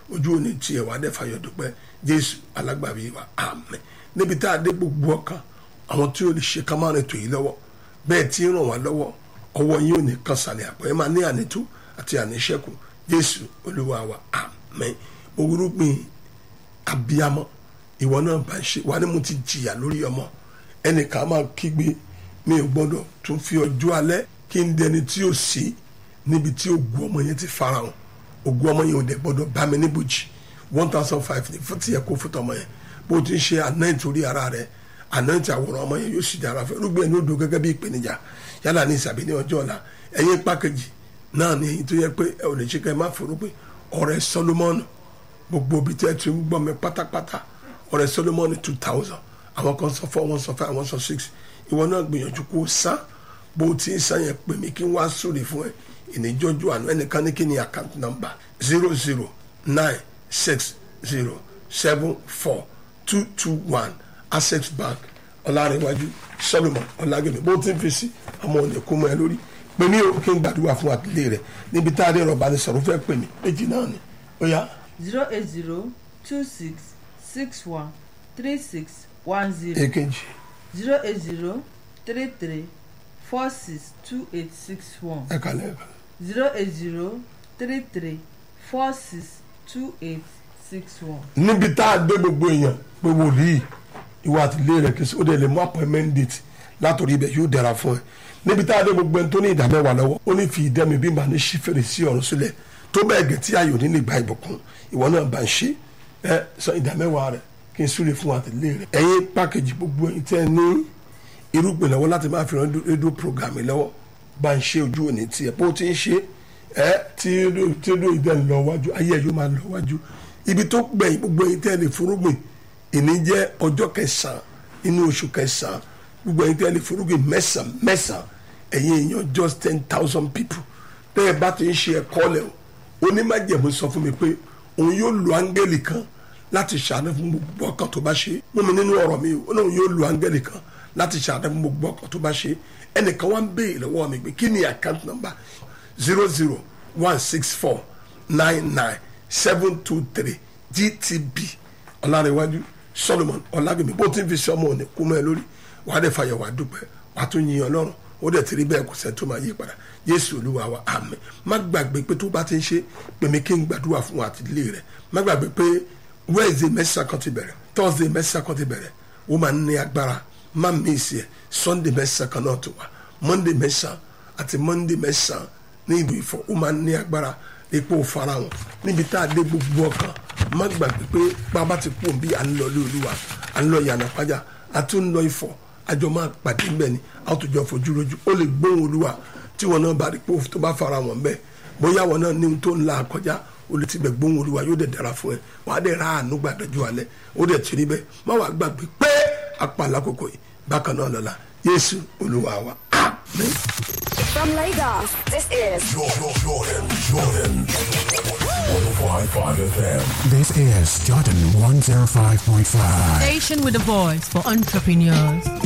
ojú òní tiẹ̀ wà á dẹ̀ fàyọ̀ dúpẹ́ jésù alágbàbí wa àmín níbi tá a dé gbogbo ọkàn àwọn tí ó lè ṣe ká máa rìn tò yìí lọ́wọ́ bẹ́ẹ̀ tí ń ràn wá lọ́wọ́ ọwọ́ yín ò ní kan sàlẹ̀ àpò ẹ máa ní ànító àti àníṣẹ́kù jésù olúwa wa àmín orúgbìn abiyamọ ìwọ náà bá ń ṣe wà ní mo ti jìyà lórí ọmọ ẹnìkan máa kígbe mi ò gbọ́dọ̀ tún fi ọjọ́ alẹ́ kí n dẹni tí ò sí níbi tí ògùn ọmọ yẹn ti farahàn ògùn ọmọ yẹn ò dẹ̀ gbọ́dọ̀ bá mi níbòjì one thousand five ní fún tiẹ̀ kó fún tọmọ yẹn bó o ti ń ṣe anoint orí ara rẹ anoint àwòrán ọmọ yẹn yóò sì dára fún irúgbìn ẹni ó do gẹ́gẹ́ bí ìpèníjà yálà ní ìsàbí ní ọjọ́ ọ̀la ẹ̀yin pákẹ́jì náà ní èyí tó yẹ pé ẹ ò lè ṣe ká ẹ má forúgbìn ọ̀rẹ́ Solomon gbogbo ibi tí ẹ ti ń gbọ́ mi pátápátá ọ̀rẹ́ Solomon two thousand àwọn kan sọ four wọn sọ five àwọn sọ six ìwọ náà gbìyànjú kó o san bó o ti ń san yẹn pè mí kí n wá sórí fún ẹ ìníjọ́jú àná ẹnìkan ní kí ni account number zero zero nine six zero seven four two two one access bank ọlárẹ̀wájú solomon ọlágẹ̀mí bó ti ń fi sí ọmọ òní kó mọ́ ẹ lórí pè mí o kí n gbàdúrà fún àtìlẹ́ rẹ níbi tá a dé rọ̀bà ní sọ̀rọ̀ fẹ́ pè mí méjì náà ni ó yá zero eight zero two six six one three six one zero èkejì zero eight zero three three four six two eight six one ẹ kàlẹ́ ẹ kàlẹ́. zero eight zero three three four six two eight six one. níbi tá a gbé gbogbo èèyàn pé wòlíì ìwà àtìlẹ́ rẹ̀ kìí sí ó dẹ̀ lè mú appointment date látòrí ibẹ̀ yóò dára fún ẹ níbi tá a gbé gbogbo ẹni tó ní ìdámẹ́wàá lọ́wọ́ ó ní fi ìdẹ́mi bí màá ní ṣí fèrèsé ọ̀run sílẹ̀ tó bẹ́ẹ̀ gẹ̀ tí ayò ní lè gba ìbùkún ìwọ náà bá ń ṣe ẹ sọ ìdámẹ́wàá rẹ̀ kí n súre fún àtìlẹ́ rẹ̀ ẹ̀yin pákéjì gbogbo ẹ̀yin tẹ́ ẹ ní irúgbìn lọ́wọ́ láti máa fi ràn rédíò programme lọ́wọ́ bá ń ṣe ojú òní tiẹ̀ bó ti ń ṣe ẹ tí rédíò ìdẹ́ ń lọ wájú ayé ẹ̀ yóò máa lọ wájú ibi tó gbẹ̀yìn gbogbo ẹ̀yin tẹ́ ẹ lè forúgbìn ìní jẹ́ ọjọ́ kẹsàn-án inú oṣù kẹsàn-án gbogbo ẹ̀yin tẹ́ ẹ lè forúgbìn mẹ́sàn-án mẹ́sàn-án ẹ̀yin èèyàn just ten thousand people tẹ́ ẹ bá ti ń ṣe ẹ̀kọ́ lẹ̀ o onímọ̀jẹ̀mú sọ fún mi pé òun yóò lo áńgẹ́lì kan láti ṣàánú fún gbogbo ọkàn tó bá ṣe mú mi nínú ọ̀rọ̀ mi o òun yóò lo áńgẹ́lì kan láti ṣàánú fún gbogbo ọkàn tó bá ṣe ẹnìkan wá ń béèrè lọ́wọ́ mi pé kí ni account number zero zero one six four nine nine seven two three gtb ọlárẹ̀wájú solomon ọlágbèmí bó ti ń fi ṣe ọmọ òní kú mọ́ ẹ lórí wàá dẹ̀ fàyẹ̀ wàá dúpẹ́ wàá tún yin ọlọ́run ó dẹ̀ ti rí bẹ́ẹ̀ kò sẹ́ tó máa yí padà yéésù olúwa wa àmín má gbàgbé pé tó bá ti ń ṣe pèmí kí n gbàdúrà fún àtìlẹ́ rẹ̀ má gbàgbé pé wednesday mẹ́sàn kan ti bẹ̀rẹ̀ thursday mẹ́sàn kan ti bẹ̀rẹ̀ ó máa ń ní agbára má mísì ẹ̀ sunday mẹ́sàn kan náà tó wà monday mẹ́sàn àti monday mẹ́sàn ní ìlú ìfọ̀ ó máa ń ní agbára epo farahàn níbi tá a dé gbogbo ọkàn má gbàgbé pé bàbá ti pò bí à ń lọ lé olúwa à ń lọ yànnà pàjá a tún ń lọ ìfọ̀ àjọ máa pàdé ńbẹ ni a tó jọ fojú lójú ó lè gbóhùn olúwa tí wọn náà bá rí pé tó bá fara wọn bẹ́ẹ̀ bóyá wọn náà ní ohun tó ń la kọjá ó lè ti bẹ gbóhùn olúwa yóò dẹ̀ dára fún ẹ wà á dẹ̀ ra àánú gbàdájọ́ alẹ́ ó dẹ̀ ti rí bẹ́ẹ̀ má wàá gbàgbé pé apàlà kòkò yìí bákan náà lọ́la yéésù olúwa wa àmín. From Lagos, this is Jordan, Jordan, Jordan. 105.5 FM. This is Jordan 105.5. Station with a voice for entrepreneurs.